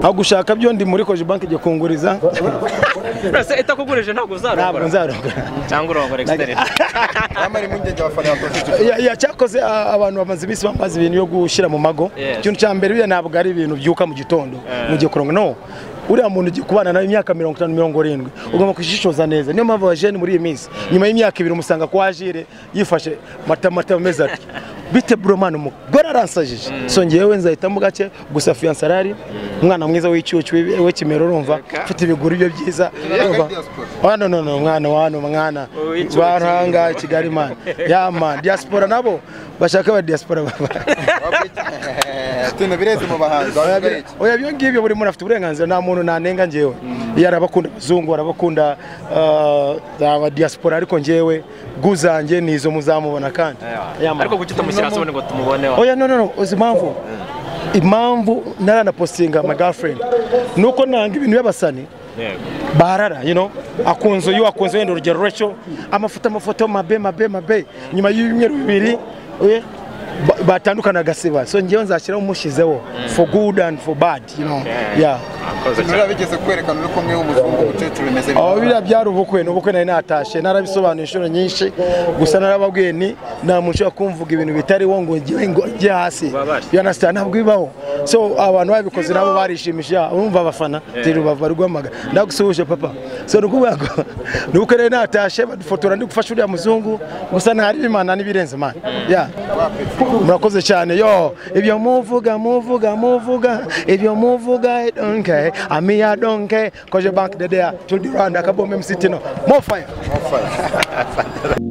aho gushaka byo ndi muri koje banki igiye kunguriza urase itakugurije ntabwo ntabwo uzarongora nzarongora cyangwa urongora egisiteri Namwe impungenge abafana ba Positive. Ya- ya- cyakoze a- abantu bamaze iminsi bambaza ibintu byo gushyira mu mago Yes. ikintu cya mbere biriya ntabwo ari ibintu byuka mu gitondo mugiye kurongo no uriya muntu ugiye kubana nawe imyaka mirongo itanu mirongo irindwi ugomba kujishoza neza niyo mpamvu abajene muri iyi minsi nyuma y'imyaka ibiri umusanga kwa ajire yifashe matamata ameze atyo bite buromani umugore aransajije so ngewe nzahitamo gake gusa fiyanse arari umwana mwiza w'icyucu we- we kimero urumva ufite ibiguru bye byiza urumva hano nono umwana wa hano mwana Uw'icyucu. rwantanga kigali mani ya mani diaspora nabo bashaka aba diaspora baba Tino bireze mu bahanzi. bavuga iki? oya ibyo ngibyo buri muntu afite uburenganzira nta muntu nanenga ngewe iyo ari abakunda abazungu ari abakunda ah, aba diaspora ariko ngewe bw'uzanjye ni izo muzamubona kandi Ya mani. ariko kuki utamushyira hasi ubundi ngo tumubone wa oya no no no uzi impamvu impamvu naranapostinga my girlfriend nuko nanga ibintu by'abasani yego barara you know akunze uyu akunze wenda urugero reco amafoto amafoto mabe mabe mabe nyuma y'ibyumweru bibiri eh, ba- batandukana agasiba so ngewe nzashyiraho umushyizeho for good and for bad you know Okay. yeah murakoze Tino cyane bigeze kwerekana uri kumwe w'umuzungu umukecuru bimeze aho biriya byari ubukwe ni ubukwe nari natashe narabisobanuye inshuro nyinshi gusa narababwiye ni nta muntu ushobora kumvuga ibintu bitariho ngo ngewe ngo njye hasi Babashe. yanasita ntabwo bibaho so abantu babikoze nabo barishimishije urumva abafana ndi rubavu bari guhamagara ndagusuhuje papa so ni ukuvuga ngo ni ubukwe rero natashe badufotora ndi gufasha uriya muzungu gusa ntari imana n'ibirenze imana yeah. murakoze cyane yo ibyo muvuga muvuga muvuga ibyo muvuga I don't care. amiya donke koje banki dedeya tudi rwanda kabombe msitino mofaya Mufaya.